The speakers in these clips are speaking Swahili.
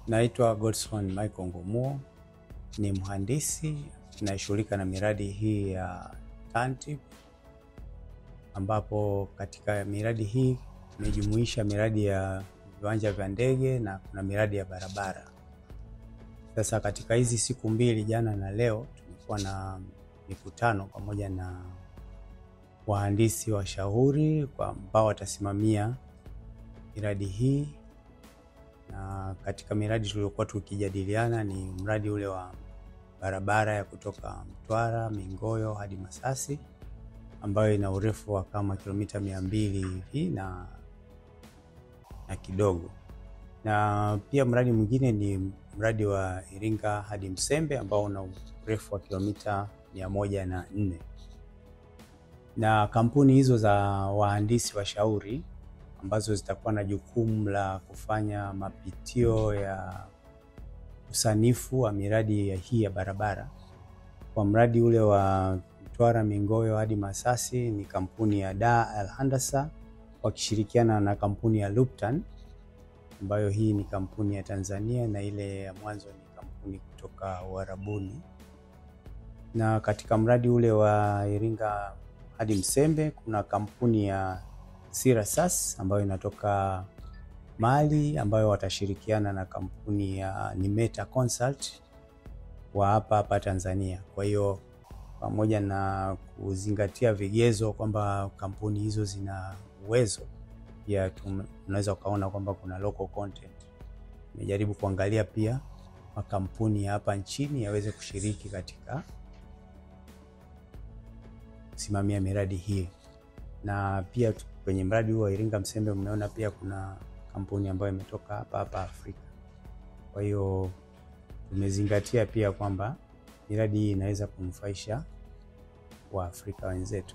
Naitwa Godson Michael Ngomuo, ni mhandisi anayeshughulika na miradi hii ya TANTIP, ambapo katika miradi hii imejumuisha miradi ya viwanja vya ndege na kuna miradi ya barabara. Sasa katika hizi siku mbili, jana na leo, tumekuwa na mikutano pamoja na wahandisi washauri ambao watasimamia miradi hii na katika miradi tuliokuwa tukijadiliana ni mradi ule wa barabara ya kutoka Mtwara Mingoyo hadi Masasi ambayo ina urefu wa kama kilomita mia mbili hivi na, na kidogo, na pia mradi mwingine ni mradi wa Iringa hadi Msembe ambao una urefu wa kilomita mia moja na nne na kampuni hizo za wahandisi washauri ambazo zitakuwa na jukumu la kufanya mapitio ya usanifu wa miradi ya hii ya barabara. Kwa mradi ule wa Mtwara Mingoyo hadi Masasi ni kampuni ya Da Al Handasa wakishirikiana na kampuni ya Luptan ambayo hii ni kampuni ya Tanzania na ile ya mwanzo ni kampuni kutoka Uarabuni. Na katika mradi ule wa Iringa hadi Msembe kuna kampuni ya Sirasas ambayo inatoka Mali ambayo watashirikiana na kampuni ya Nimeta Consult wa hapa hapa Tanzania. Kwa hiyo pamoja na kuzingatia vigezo kwamba kampuni hizo zina uwezo, pia tunaweza ukaona kwamba kuna local content. Nimejaribu kuangalia pia makampuni ya hapa nchini yaweze kushiriki katika kusimamia miradi hii na pia kwenye mradi huu wa Iringa Msembe mmeona pia kuna kampuni ambayo imetoka hapa hapa Afrika. Kwa hiyo tumezingatia pia kwamba miradi hii inaweza kunufaisha Waafrika wenzetu.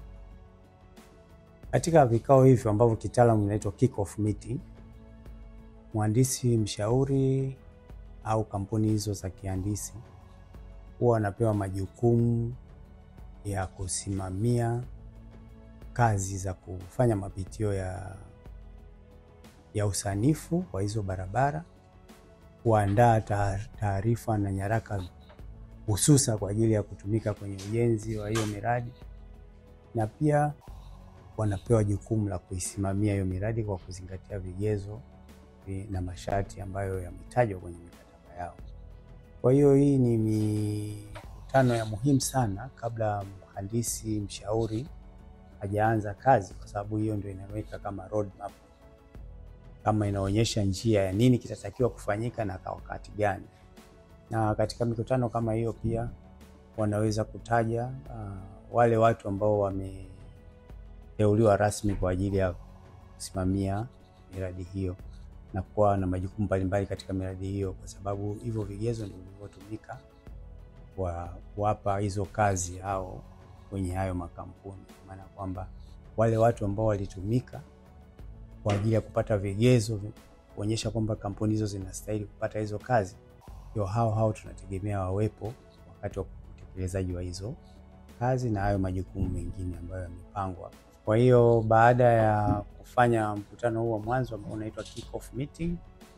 Katika vikao hivyo ambavyo kitaalamu inaitwa kick off meeting, mhandisi mshauri au kampuni hizo za kihandisi huwa wanapewa majukumu ya kusimamia kazi za kufanya mapitio ya, ya usanifu wa hizo barabara, kuandaa taarifa na nyaraka hususa kwa ajili ya kutumika kwenye ujenzi wa hiyo miradi, na pia wanapewa jukumu la kuisimamia hiyo miradi kwa kuzingatia vigezo na masharti ambayo yametajwa kwenye mikataba yao. Kwa hiyo hii ni mikutano ya muhimu sana kabla mhandisi mshauri hajaanza kazi, kwa sababu hiyo ndio inaweka kama roadmap, kama inaonyesha njia ya nini kitatakiwa kufanyika na kwa wakati gani. Na katika mikutano kama hiyo pia wanaweza kutaja uh, wale watu ambao wameteuliwa rasmi kwa ajili ya kusimamia miradi hiyo na kuwa na majukumu mbalimbali katika miradi hiyo, kwa sababu hivyo vigezo ndio vilivyotumika kwa kuwapa hizo kazi au kwenye hayo makampuni, maana kwamba wale watu ambao walitumika kwa ajili ya kupata vigezo kuonyesha kwamba kampuni hizo zinastahili kupata hizo kazi, ndio hao hao tunategemea wawepo wakati wa utekelezaji wa hizo kazi na hayo majukumu mengine ambayo yamepangwa. Kwa hiyo baada ya kufanya mkutano huu wa mwanzo ambao unaitwa kick off meeting,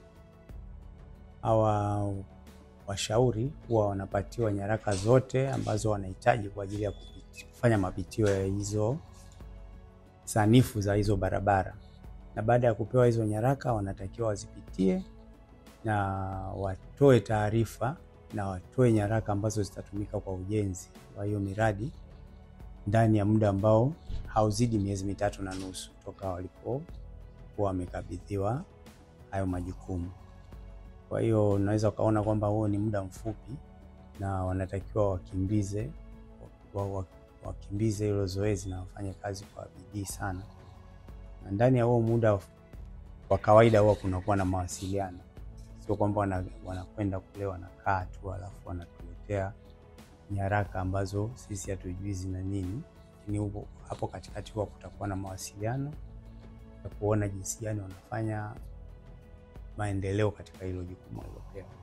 hawa washauri huwa wanapatiwa nyaraka zote ambazo wanahitaji kwa ajili ya kufanya mapitio ya hizo sanifu za hizo barabara, na baada ya kupewa hizo nyaraka wanatakiwa wazipitie na watoe taarifa na watoe nyaraka ambazo zitatumika kwa ujenzi wa hiyo miradi ndani ya muda ambao hauzidi miezi mitatu na nusu toka walipokuwa wamekabidhiwa hayo majukumu. Kwa hiyo unaweza ukaona kwamba huo ni muda mfupi na wanatakiwa wakimbize wakimbize hilo zoezi na wafanye kazi kwa bidii sana, na ndani ya huo muda kwa kawaida huwa kunakuwa na mawasiliano, sio kwamba wanakwenda kule wanakaa tu alafu wanatuletea nyaraka ambazo sisi hatujui zina nini, lakini hapo katikati huwa kutakuwa na mawasiliano ya kuona jinsi gani wanafanya maendeleo katika hilo jukumu walilopewa.